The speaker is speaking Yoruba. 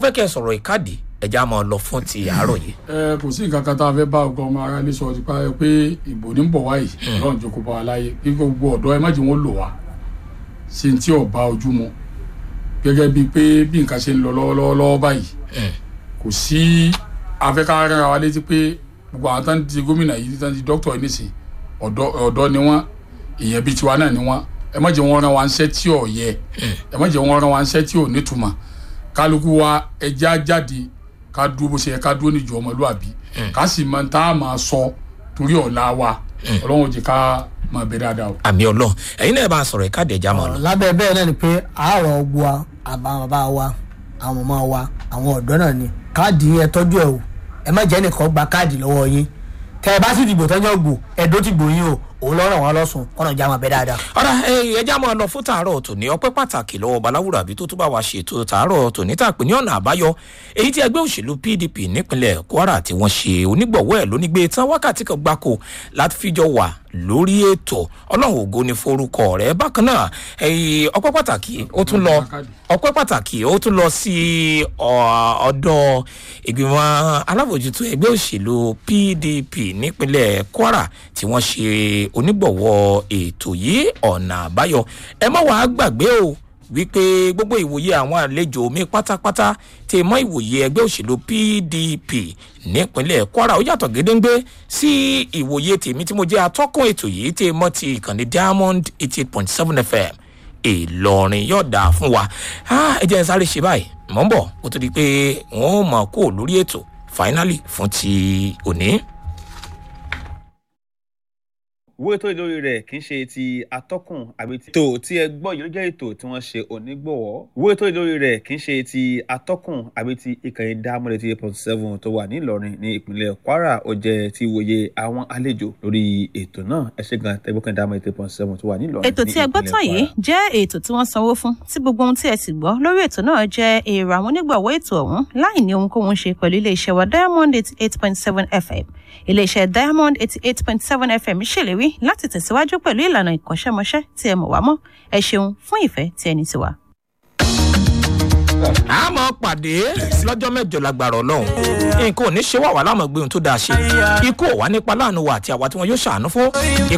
fẹ́ kẹ́ ẹ sọ̀rọ̀ ìkádìí ẹja máa lọ fún ti àárọ̀ yìí. ẹ kò sí nǹkan kan tá a fẹ́ bá ọgbọ́n ọmọ ara ilé sọ ti pa ẹ pé ìbò ní ń bọ̀ wáyé ọlọ́run jókòó bá wa láyé kí gbogbo ọ̀dọ́ ẹ má jẹ́ wọn lò wá ṣe ń tí ò bá ojú mu gẹ́gẹ́ bíi pé bí nǹkan ṣe ń lọ lọ́wọ́lọ́wọ́ báyìí kò sí afẹ́kárẹ́ra wa létí pé gbogbo àwọn tán ti gómìnà yìí tán ti dókítà yìí nìsín ọ̀dọ́ ọ̀dọ́ ni wọ́n èèyàn bíi tiwa náà ni wọ́n ẹ má jẹ́ wọn rán wa ń ṣẹ́ tí ò yẹ ẹ má jẹ́ wọn rán wa ń ṣẹ́ tí ò nítumọ̀ kálukú wa ẹja jáde ká dúró bó ṣe yẹ ká dúró níjọ ọmọlúwàbí ká sì máa tá a máa sọ torí ọ̀la wa ọlọ́run ò jẹ́ ká máa bẹ dáadáa o. àmì ọlọ́run ẹ̀yin náà bá a sọ̀rọ̀ ìkádìí ẹja máa lọ. lábẹ́ bẹ́ẹ̀ náà ni pé àárọ̀ gbọ́ àbá bàbá wa àwọn ọmọ wa àwọn ọ̀dọ́ náà ni káàdì yẹn tọ́jú ẹ̀ o ẹ má jẹ́ nìkan gba káàdì lọ́wọ́ yín tẹ́ ẹ bá sì dìbò tọ́jọ́ gbò ẹ̀dọ́ ti gbò yín o òun lọ́rọ̀ wọn lọ́sùn kọ́nà ìjà máa bẹ dáadáa. ọ̀rá ẹja máa lọ fún tàárọ̀ tòní ọpẹ́ pàtàkì lọ́wọ́ baláwùrà bí tó tún bá wa ṣètò tàárọ̀ tòní tá a pè ní ọ̀nà àbáyọ èyí tí ẹgbẹ́ òṣèlú pdp nípínlẹ̀ kwara tí wọ́n ṣe onígbọ̀wọ́ ẹ̀ lónígbé tán wákàtí kan gbáko láti fíjọ wà lórí ètò ọlọ́run ògo ni forúkọ rẹ̀ bákan náà ọpẹ́ pàtàkì ó tún lọ ọpẹ́ pàtàkì ó tún lọ sí ọ̀dọ̀ ìgbìmọ̀ alábòjútó ẹgbẹ́ òṣèlú pdp nípínlẹ̀ kwara tí wọ́n ṣe onígbọ̀wọ́ ètò yìí ọ̀nà àbáyọ ẹ má wàá gbàgbé o wípé gbogbo ìwòye àwọn àlejò mi pátápátá tẹ mọ ìwòye ẹgbẹ́ òṣèlú pdp nípínlẹ̀ kwara ó yàtọ̀ gédéńgbé sí ìwòye tèmi tí mo jẹ́ atọ́kùn ètò yìí tẹ mọ́ ti ìkànnì diamond eighty eight point seven fm ìlọrin yóò dáa fún wa ẹ jẹ́ n sáré ṣe báyìí mọ̀ ń bọ̀ kó tó di pé wọ́n mọ̀ kó lórí ètò finally fún ti òní owó ètò ìlórí rẹ̀ kì í ṣe ti atọ́kùn àbí ti. ètò tí ẹ gbọ́ yìí ló jẹ́ ètò tí wọ́n ṣe onígbọ̀wọ́. owó ètò ìlórí rẹ̀ kì í ṣe ti atọ́kùn àbí ti ìkànnì dámọ́lẹ̀ ti eight point seven tó wà nílọrin ní ìpínlẹ̀ kwara ó jẹ́ ti wòye àwọn àlejò lórí ètò náà ẹ ṣe gan tẹ́gbọ́kàn dámọ́lẹ̀ eight point seven tó wà nílọrin ètò tí ẹ gbọ́ tán yìí jẹ́ ètò tí wọ́n sanwó fún tí gbogbo ohun tí ẹ sì gbọ́ lórí ètò náà jẹ́ èrò àwọn onígbọ̀wọ́ ètò ọ̀hún láì ní ohunkóhun ṣe pẹ̀lú iléeṣẹ́ wa diamond eighty eight point seven fm iléeṣẹ́ diamond eighty eight point seven fm ṣèlérí láti tẹ̀síwájú pẹ̀lú ìlànà ìkọ́ṣẹ́mọṣẹ́ tí ẹ mọ̀ wá mọ́ ẹ ṣeun fún ìfẹ́ tí ẹni ti wà. a máa pàdé lọ́jọ́ mẹ́jọ lágbára ọlọ́run nǹkan ò ní ṣe wà wá láwọn gbé ohun tó dáa ṣe ikú ò wá nípa láàánú wa àti àwa tí wọn yóò ṣàánú fún